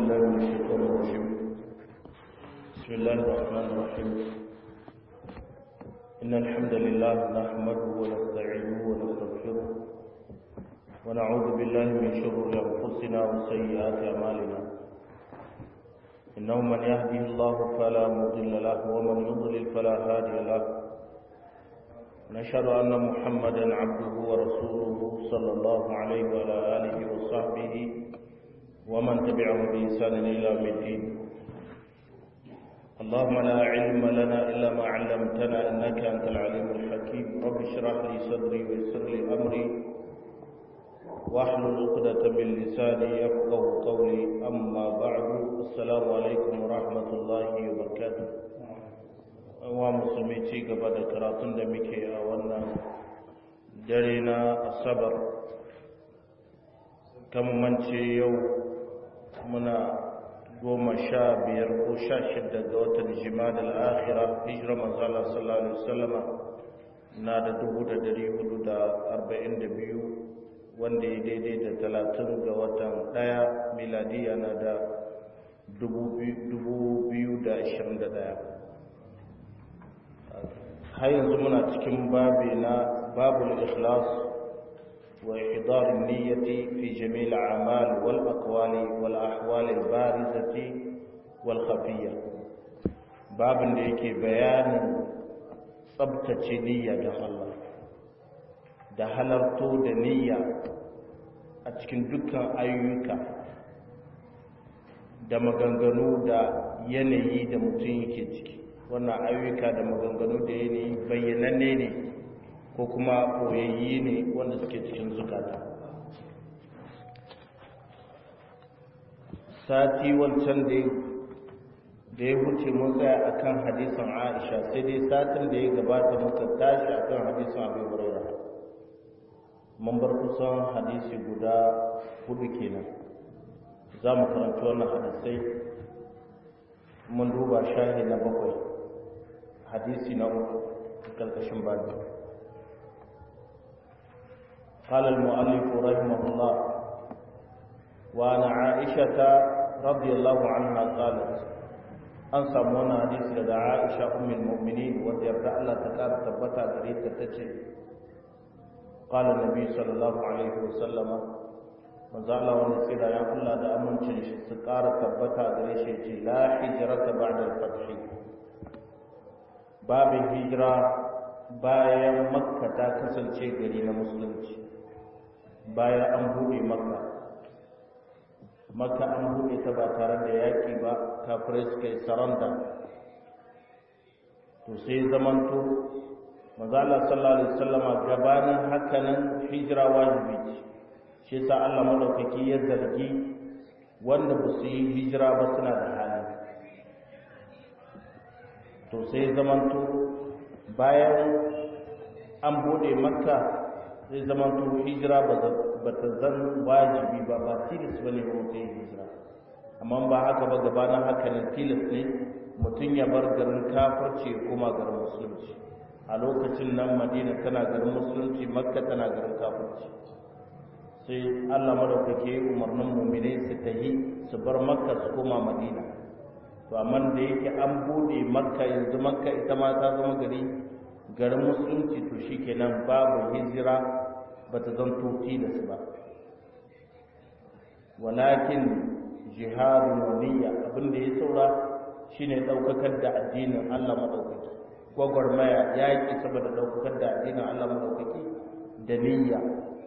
بالله من الشيطان الرجيم بسم الله الرحمن الرحيم إن الحمد لله نحمده ونستعينه ونستغفره ونعوذ بالله من شرور أنفسنا وسيئات أعمالنا إنه من يهده الله فلا مضل له ومن يضلل فلا هادي له نشهد أن محمدا عبده ورسوله صلى الله عليه وعلى آله وصحبه ومن تبعهم بإحسان إلى يوم الدين اللهم لا علم لنا إلا ما علمتنا إنك أنت العليم الحكيم رب اشرح لي صدري ويسر لي أمري واحلل عقدة من لساني يفقه قولي أما بعد السلام عليكم ورحمة الله وبركاته wa musulmi ci gaba da karatun da muke a wannan dare na asabar mance yau muna goma sha biyar ko sha shidda ga watan jima'a al'akhira hijirar manzala sallallahu alaihi wasallama na da dubu da dari hudu da arba'in da biyu wanda ya daidai da talatin ga watan daya miladiya na da dubu biyu da ashirin da daya har yanzu muna cikin babi na babul ikhlas wa ihdar niyyati fi jami' al-a'mal wal aqwali wal ahwal al-barizati wal khafiyya babin da yake bayanin tsabtace niyya da Allah da halarto da niyya a cikin dukkan ayyuka da maganganu da yanayi da mutum yake ciki wannan ayyuka da maganganu da yanayi bayyananne ne ko kuma koyayyi ne wanda suke cikin zukata sati wancan da ya wuce mun tsaya akan hadisin aisha sai dai satin da ya gabata muka tashi akan hadisin abu huraira mun bar kusan hadisi guda hudu kenan za mu karanta wannan hadisai mun duba shahi na bakwai hadisi na uku karkashin babu قال المؤلف رحمه الله وعن عائشة رضي الله عنها قالت an samu wani hadisi daga Aisha ummul mu'minin wanda yarda Allah ta kara tabbata gare ta tace qala nabi sallallahu alaihi wasallam manzo Allah wanda tsira ya Allah da amincin shi su kara tabbata gare shi ce la hijrata ba'da al-fath babin hijira bayan makka ta kasance gari na musulunci bayan an buɗe makka makka an buɗe ta ba tare da yaƙi ba kafirai suka yi saranda to sai zamanto mazala sallallahu alaihi wasallama gabanin hakanan hijira wajibi ce shi yasa Allah madaukaki ya zargi wanda ba su yi hijira ba suna da hali to sai zamanto bayan an bude makka sai zamanto hijira ba ta zan wajibi ba ba tilis ba ne ba mutum yin hijira amma ba haka ba gabanin haka ne tilis ne mutum ya bar garin kafirci ya koma garin musulunci a lokacin nan madina tana garin musulunci makka tana garin kafirci sai allah madaukake umarnin mumine su tahi su bar makka su koma madina to amma da yake an bude makka yanzu makka ita ma ta zama gari garin musulunci to shikenan babu hijira bata zanto tilas ba walakin jihadun waniya abin da ya saura shine daukakar da addinin Allah madaukaki gwagwarmaya yaki saboda daukakar da addinin Allah madaukaki da niyya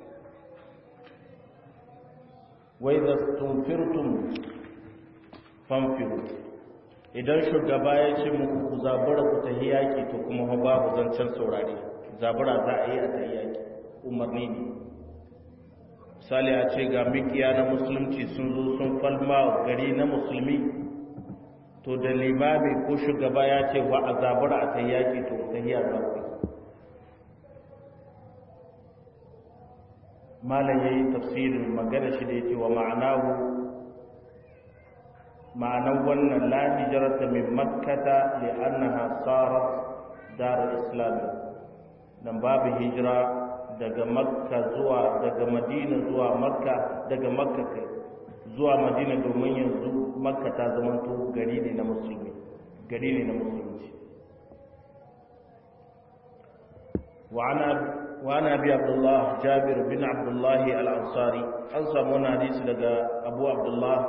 wa idza tunfirtum fanfiru idan shugaba ya ce muku ku zabura ku tahi yaki to kuma babu zancen saurare zabura za a yi a tahi yaki umarni ne misali a ce ga mikiya na musulunci sun zo sun falma gari na musulmi to da limami ko shugaba ya ce wa a zabura a tahi yaki to tahi a zabura malam ya yi tafsirin magana shi da ya ce wa ma'anahu ma'anar wannan la hijrata min makkata li annaha sarat dar islam dan babu hijira daga makka zuwa daga madina zuwa makka daga makka kai zuwa madina domin yanzu makka ta zamanto gari ne na musulmi gari ne na musulunci وعن أبي عبد الله جابر بن عبد الله الأنصاري أنصى من حديث لقى أبو عبد الله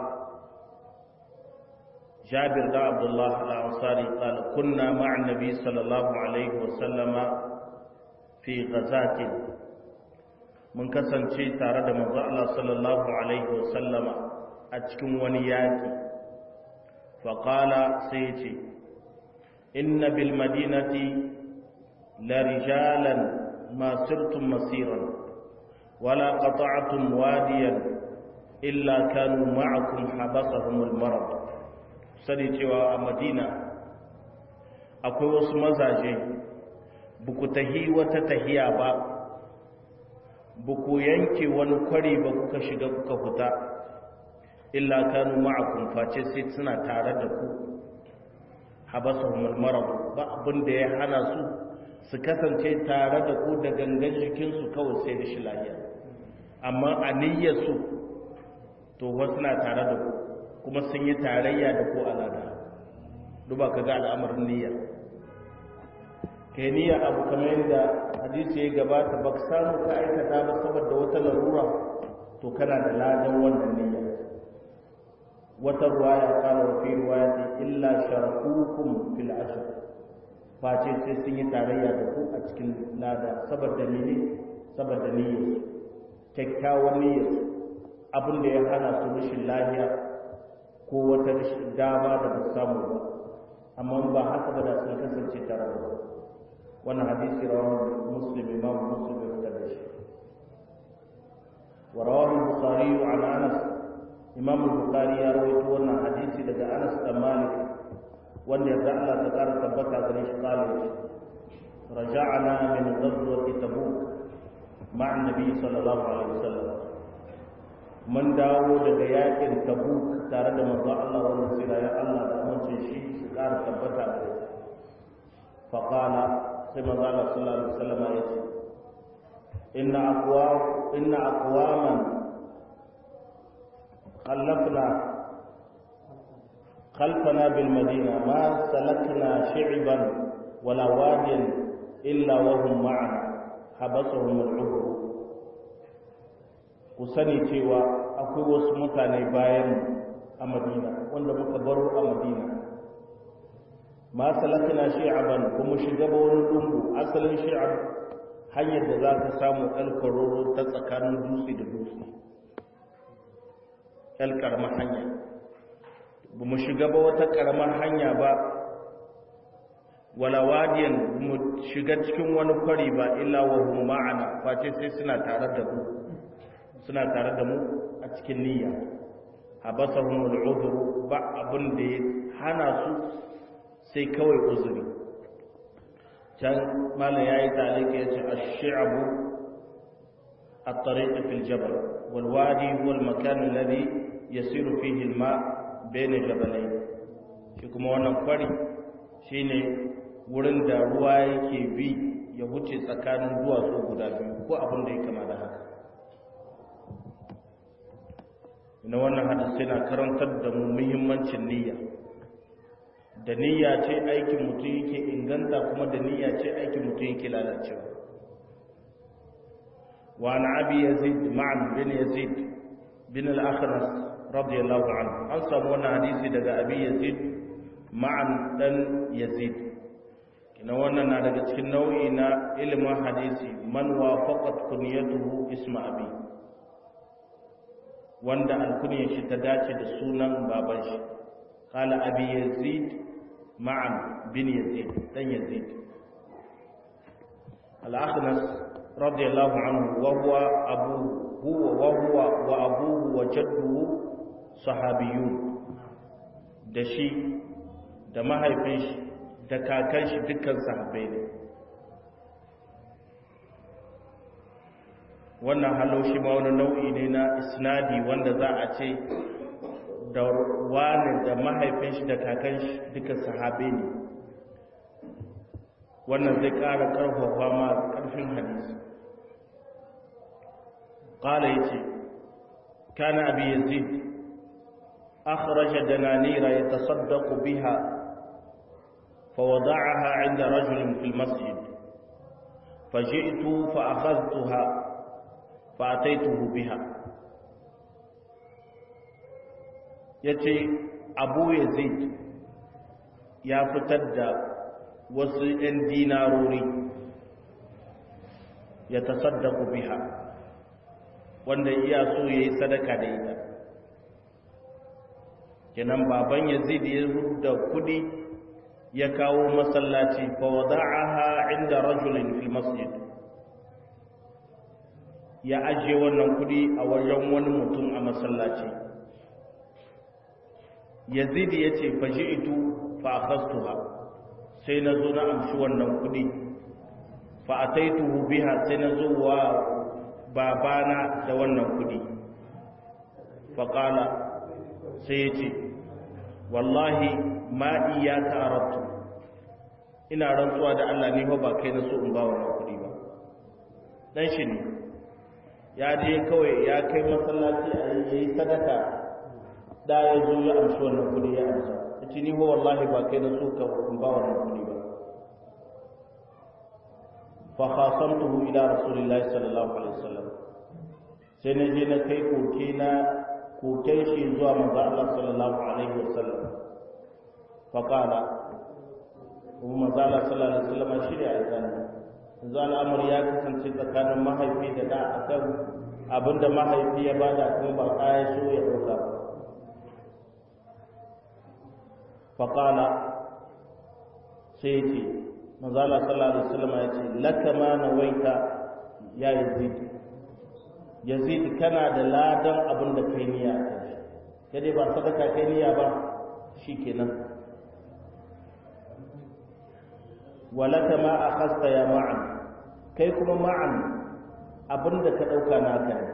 جابر بن عبد الله الأنصاري قال كنا مع النبي صلى الله عليه وسلم في غزاة من كسن شيء تارد من الله صلى الله عليه وسلم أتكم ونياتي فقال سيتي إن بالمدينة لرجالا ما سرتم مسيرا ولا قطعتم واديا إلا كانوا معكم حبسهم المرض sani cewa a madina akwai wasu mazaje buku tahi wata tahiya ba buku yanke wani kwari ba kuka shiga kuka fita illa kanu ma'akum face sai suna tare da ku habasahum al-marad ba abin da ya hana su su kasance tare da ku da gangan jikinsu kawai sai da shi lahiya amma a niyyarsu to wasu na tare da ku kuma sun yi tarayya da ku alada duba ka ga al'amarin niyya kai niyya abu kamar yadda hadisi ya gabata ba ka samu ka aikata ba saboda wata larura to kana da ladan wannan niyya wata ruwaya kala wa fi ruwayati illa sharakukum fil ashr face sai sun yi tarayya da ku a cikin lada saboda mene saboda niyyar kyakkyawan niyyar abin da ya hana su rashin lafiya ko wata dama da ba samu ba amma ba haka ba da sun kasance tare da wannan hadisi rawahu muslim imam muslim ya fitar da shi wa rawahu bukhari an anas imam bukhari ya rawaito wannan hadisi daga anas da malik wanda yarda Allah ta ƙara tabbata gare shi kale shi raja'ana min ghazwati tabuk ma'a annabi sallallahu alaihi wasallam mun dawo daga yakin tabuk tare da manzo Allah wanda sira ya Allah da amince shi su ƙara tabbata da shi fa qala sai manzo Allah sallallahu alaihi wasallam ya ce inna aqwa inna aqwaman khallafna خلفنا بالمدينة ما سلكنا شعبا ولا واديا إلا وهم معنا حبسهم العبر ku sani cewa akwai wasu mutane bayan a madina wanda muka baro a madina ma salakna shi'aban kuma shiga ba wani lungu asalin shi'ab hanyar da za ka samu alkaroro ta tsakanin dutse da dutse el karamar hanya ba mu shiga ba wata karamar hanya ba wala wadiyan mu shiga cikin wani kwari ba illa wa hum ma'ana face sai suna tare da mu suna tare da mu a cikin niyya habasahum al'udhr ba abin da ya hana su sai kawai uzuri can malam yayi talika yace ash-shi'bu at-tariq fi al-jabal wal wadi huwa al-makan alladhi yasiru fihi al-ma' bayna jabalayn shi kuma wannan kwari shine wurin da ruwa yake bi ya wuce tsakanin duwatsu guda biyu ko abin da ya kama da haka na wannan hadisi na karantar da mu muhimmancin niyya da niyya ce aikin mutum yake inganta kuma da niyya ce aikin mutum yake lalacewa wa an abi yazid ma'an bin yazid bin al-akhnas radiyallahu anhu an samu wannan hadisi daga abi yazid ma'an dan yazid kina wannan na daga cikin nau'i na ilimin hadisi man wafaqat kunyatuhu isma abi wanda alkunyar shi ta dace da sunan baban shi qala abi yazid ma'an bin yazid dan yazid al-akhnas radiyallahu anhu wa huwa abu huwa wa huwa wa abuhu wa jadduhu sahabiyun da shi da mahaifin shi da kakan shi dukkan sahabbai ne wannan halo shi ma wani nau'i ne na isnadi wanda za a ce da wani da mahaifin shi da kakan shi duka sahabe ne wannan zai ƙara ƙarfafa ma ƙarfin hadisi ƙala ya ce kana abi yazid أخرج دنانير يتصدق بها فوضعها عند رجل في المسجد فجئت فأخذتها فأتيته بها yace abu yazid ya fitar da wasu 'yan dinarori ya tasaddaku biha wanda iya so ya yi sadaka da ita kenan baban yazid ya da kudi ya kawo masallaci fa wada'aha inda rajulin fil masjid ya ajiye wannan kudi a wajen wani mutum a masallaci yazid ya ce faji'tu fa akhastuha sai na zo na amshi wannan kudi fa ataituhu biha sai na zo wa babana da wannan kudi fa qala sai ya ce wallahi ma iyaka arabtu ina rantsuwa da Allah ne ba kai na so in ba wannan kudi ba dan shi ne ya je kawai ya kai masallaci a yi sadaka da ya zo ya amshi wannan kudi ya amsa yace ni ho wallahi ba kai na so ka in ba wannan kudi ba fa khasamtuhu ila rasulillahi sallallahu alaihi wasallam sai na je na kai koke na koken shi zuwa manzo Allah sallallahu alaihi wasallam fa qala kuma manzo Allah sallallahu alaihi wasallam shi ya aikana yanzu al'amari ya kasance tsakanin mahaifi da da akan abinda mahaifi ya bada kuma ba kaya so ya dauka ba fa qala sai ce manzo Allah sallallahu alaihi wasallam ya ce laka ma nawaita ya yazid yazid kana da ladan abin da kai niyya kai dai ba sadaka kai niyya ba shikenan walaka ma akhasta ya ma'an kai kuma ma'an abin da ka dauka naka ne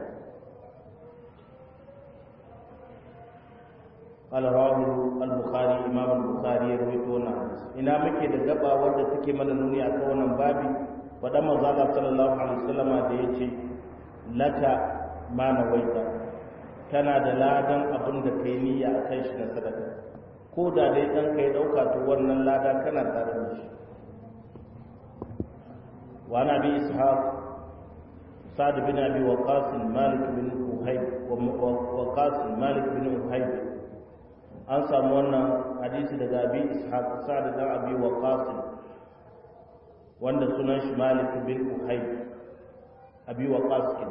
قال رواه البخاري امام البخاري يروي wannan hadisi ina muke da gaba wanda take mana nuni akan wannan babi fadan manzo Allah sallallahu alaihi wasallam da yace laka ma nawaita kana da ladan abin da kai niyya akan shi na sadaka ko da dai dan kai dauka to wannan lada kana tare da shi wa ana bi ishaq sa'd bin abi waqas malik bin uhayb wa waqas malik bin uhayb an samu wannan hadisi daga abi ishaq sa'd dan abi waqas wanda sunan shi malik bin uhayb abi waqas kin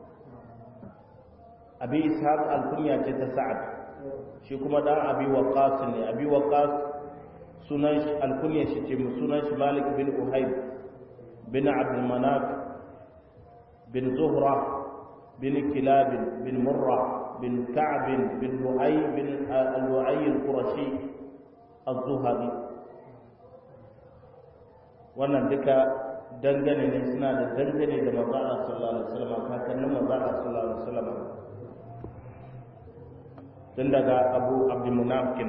abi ishaq alkunya ce ta sa'ad shi kuma dan abi waqas ne abi waqas sunan shi alkunya shi ce sunan shi malik bin uhayb bin abd manaf bin zuhra bin kilab bin murrah بن كعب بن لؤي بن اللؤي القرشي الزهري wannan duka dangane ne suna da dangane da manzo Allah sallallahu alaihi wasallam kakannin manzo Allah sallallahu alaihi wasallam tun daga Abu Abdul Munafiq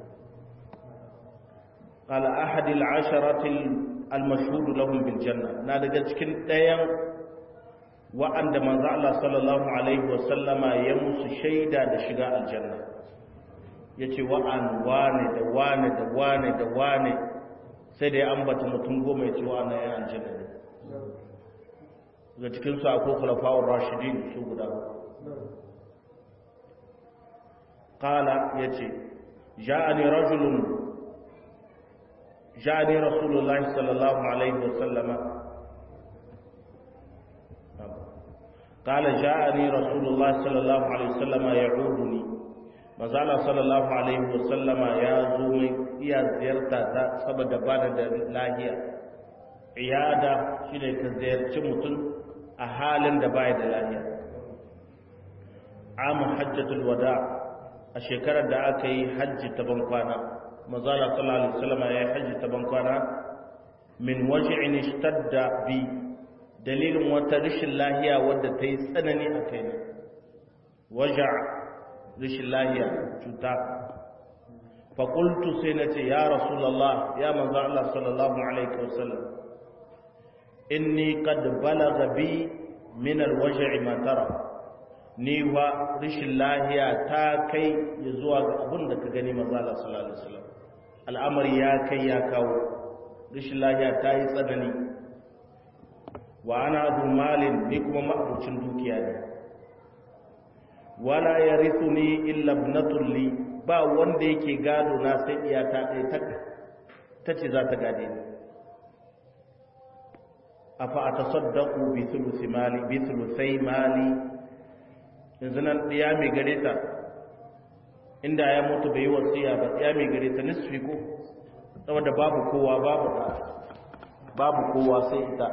قال أحد العشرة المشهود لهم بالجنة na daga cikin ɗayan wa'anda manzo Allah sallallahu alaihi wasallama ya musu shaida da shiga aljanna yace wa'an wane da wane da wane da wane sai da ya ambata mutum goma yace wa'an ya aljanna ne daga cikin su akwai khulafa'ur rashidin su guda qala yace ja'ani rajulun ja'ani rasulullahi sallallahu alaihi wasallama قال جاءني رسول الله صلى الله عليه وسلم يعودني مازال صلى الله عليه وسلم يا زومي يا زيارتا تا saboda bada da lahiya iyada shine ka ziyarci mutum a halin da bai da lahiya am hajjatul wada a shekarar da aka yi hajji ta bankwana mazala sallallahu alaihi wasallam ya yi hajji ta bankwana min waj'in ishtadda bi dalilin wata rashin lahiya wadda ta yi tsanani a kai ne waja rashin lahiya cuta faƙultu sai na ce ya rasulallah ya manzo Allah sallallahu alaihi wasallam inni qad balagha bi min alwaj'i ma tara ni wa rishin lahiya ta kai ya zuwa ga abin da ka gani manzo Allah sallallahu alaihi wasallam al'amari ya kai ya kawo rishin lahiya ta yi tsanani wa ana zu malin ni kuma ma'abucin dukiya ne wala yarithuni illa ibnatul li ba wanda yake gado na sai iyata ɗaya ta tace za ta gade ni afa atasaddaqu bi thuluthi mali bi thuluthai mali yanzu nan ɗaya mai gare ta inda ya mutu bai yi wasiya ba ɗaya mai gare ta nisfi ko saboda babu kowa babu ta babu kowa sai ita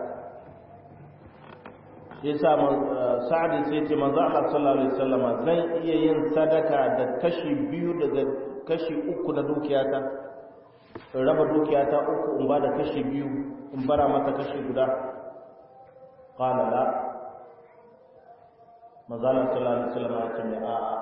ya sa sa'adi sai ce manzo Allah sallallahu alaihi wasallama zan iya yin sadaka da kashi biyu daga kashi uku na dukiyata in raba dukiyata uku in ba da kashi biyu in bara mata kashi guda qala la manzo Allah sallallahu alaihi wasallama ya ce a a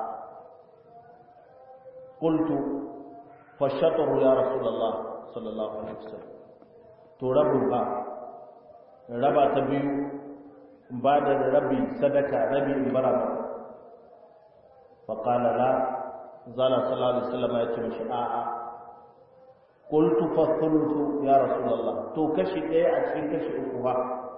qultu fa shatru ya rasulullah sallallahu alaihi wasallam to rabu ba raba ta biyu ba da rabi sadaka rabi in bara ba fa qala la zala sallallahu alaihi wasallam ya ce mishi a a qultu fa thuluthu ya rasulullah to kashi ɗaya a cikin kashi uku ba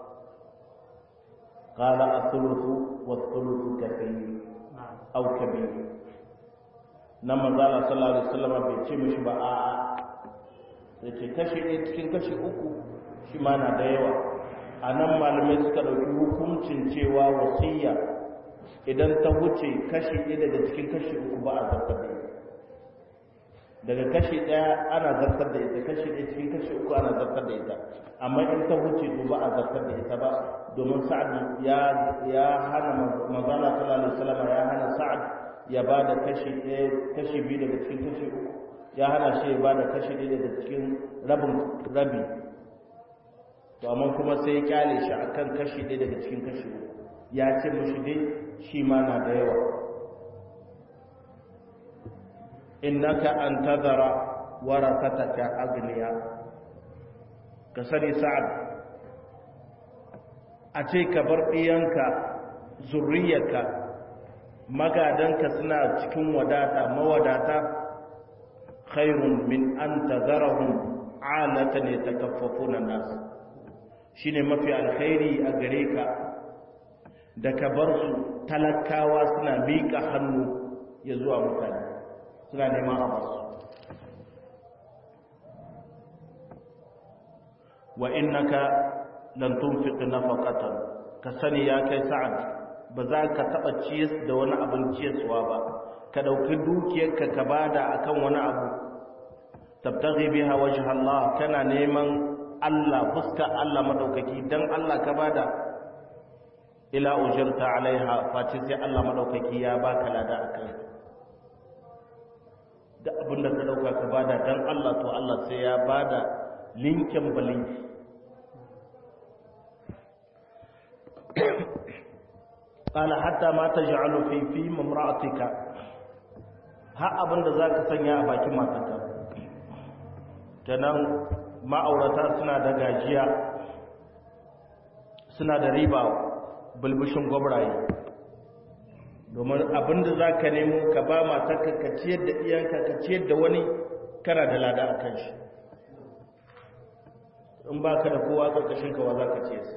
qala athuluthu wa thuluthu kathir aw kabir nan manzala sallallahu alaihi wasallam bai ce mishi ba a a yace kashi ɗaya cikin kashi uku shi ma na da yawa a nan malamai suka ɗauki hukuncin cewa wasiya idan ta wuce kashi ɗaya daga cikin kashi uku ba a zartar da ita daga kashi ɗaya ana zartar da ita kashi ɗaya cikin kashi uku ana zartar da ita amma in ta wuce to ba a zartar da ita ba domin sa'ad ya ya hana manzala sallallahu alaihi wasallam ya hana sa'ad ya ba da kashi ɗaya kashi biyu daga cikin kashi uku ya hana shi ya ba da kashi ɗaya daga cikin rabin rabi to amma kuma sai ya kyale shi akan kashi ɗaya daga cikin kashi ya ce mashi dai shi ma na da yawa innaka an tazara warasataka agniya ka sani sa'ad a ce ka bar ɗiyanka zurriyarka magadanka suna cikin wadata mawadata khairun min an tazarahum alatan yatakaffafuna nas shine mafi alkhairi a gare ka da ka bar su talakawa suna miƙa hannu ya zuwa mutane suna neman a basu wa innaka lan tunfiq nafaqatan ka sani ya kai sa'ad ba za ka taba ciyas da wani abin ciyaswa ba ka dauki dukiyarka ka bada akan wani abu tabtaghi biha wajha Allah kana neman Allah fuska Allah madaukaki dan Allah ka bada ila ujirta alaiha fati sai Allah madaukaki ya baka lada akan da abinda ka dauka ka bada dan Allah to Allah sai ya bada linkin balinki qala hatta ma taj'alu fi fi mamra'atika ha abinda zaka sanya a bakin matarka kenan ma'aurata suna da gajiya suna da riba bulbushin gwabraye domin abinda za ka nemo ka ba matarka ka ciyar da iyanka ka ciyar da wani kana da lada a kan shi in ba ka da kowa ƙarƙashin kawa za ka ce su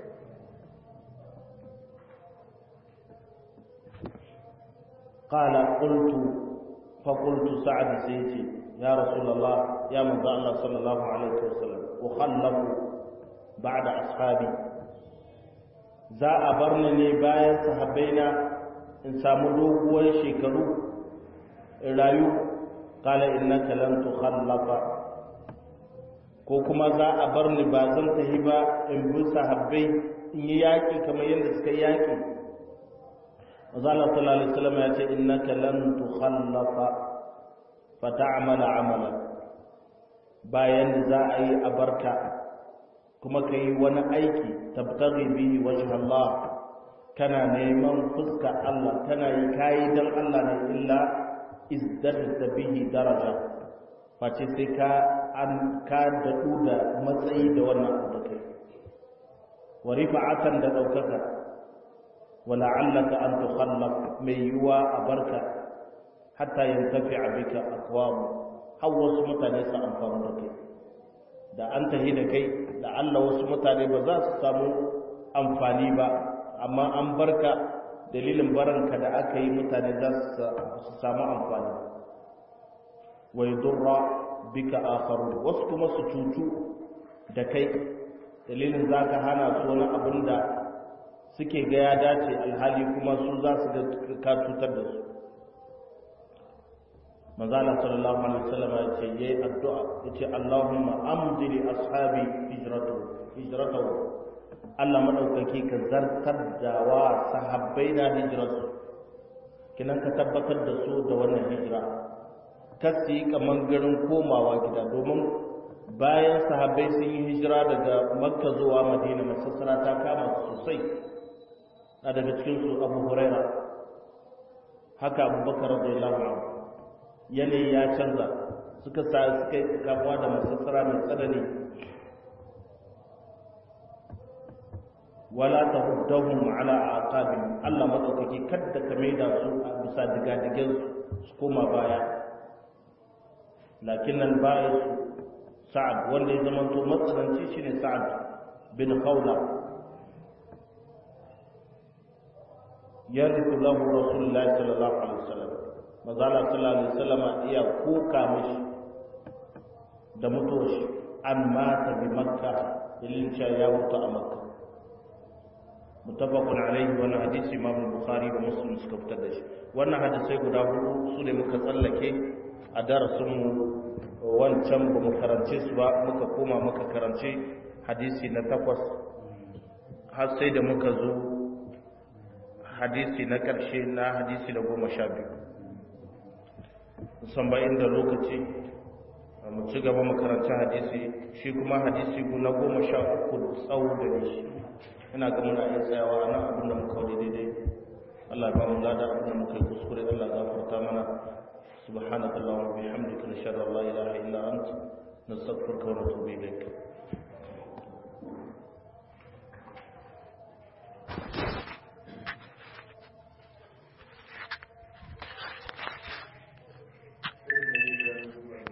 ƙala ƙultu faƙultu sa'ad sai ce ya rasulallah ya manzo Allah sallallahu alaihi wasallam ukhallafu ba'da ashabi za a bar ni ne bayan sahabbaina in samu doguwar shekaru in rayu kala innaka lan tukhallafa ko kuma za a bar ni ba zan tahi ba in bi sahabbai in yi yaƙi kamar yadda suka yi yaƙi Allah sallallahu alaihi wasallam ya ce innaka lan tukhallafa fa ta'mala amalan bayan da za a yi a barka kuma ka yi wani aiki tabtaghi bihi wajh Allah kana neman fuska Allah kana yi kayi dan Allah ne illa izdadta bihi daraja face sai ka an ka dadu da matsayi da wannan abu da kai wa rifa'atan da daukaka wala'allaka an tukhallaf mai yiwa a barka hatta yantafi bika aqwam har wasu mutane su amfani da kai da an tahi da kai da Allah wasu mutane ba za su samu amfani ba amma an barka dalilin baranka da aka yi mutane za su samu amfani wa yadurra bika akharu wasu kuma su cutu da kai dalilin zaka hana su wani abin da suke ga ya dace alhali kuma su za su ga ka cutar da su manzala sallallahu alaihi wasallam ya ce yayi addu'a yace Allahumma amdi li ashabi hijratu hijratu Allah madaukaki ka zartar da wa sahabbai da hijratu kinan ka tabbatar da su da wannan hijira kasi kaman garin komawa gida domin bayan sahabbai sun yi hijira daga makka zuwa madina masassara ta kama sosai na daga cikinsu abu huraira haka abubakar radiyallahu anhu yanayi ya canza suka sa suka yi kamuwa da masassara mai tsanani wala ta huddahum ala aqabin Allah madaukaki kadda ka maida su a bisa digadigen su koma baya lakin nan baya su sa'ad wanda ya zama to matsananci shine sa'ad bin khawla yarithu lahu rasulullahi sallallahu alaihi wasallam mazala sallallahu alaihi wasallam iya kuka mishi da mutuwar shi an mata bi makka dalilin cewa ya mutu a makka mutafakun alaihi wannan hadisi imam bukhari da muslim suka fitar da shi wannan hadisai guda hudu su ne muka tsallake a darasin mu wancan ba mu karance su ba muka koma muka karance hadisi na takwas har sai da muka zo hadisi na ƙarshe na hadisi na goma sha biyu musamman inda lokaci mu ci gaba makarantar hadisi shi kuma hadisi na goma sha uku tsawo da ne shi ina ga muna iya tsayawa a nan abin da muka wani daidai Allah ba mu lada abin da muka yi kuskure Allah gafarta mana subhanaka allahumma bihamdika nashhadu an la ilaha illa anta nastaghfiruka wa natubu ilayk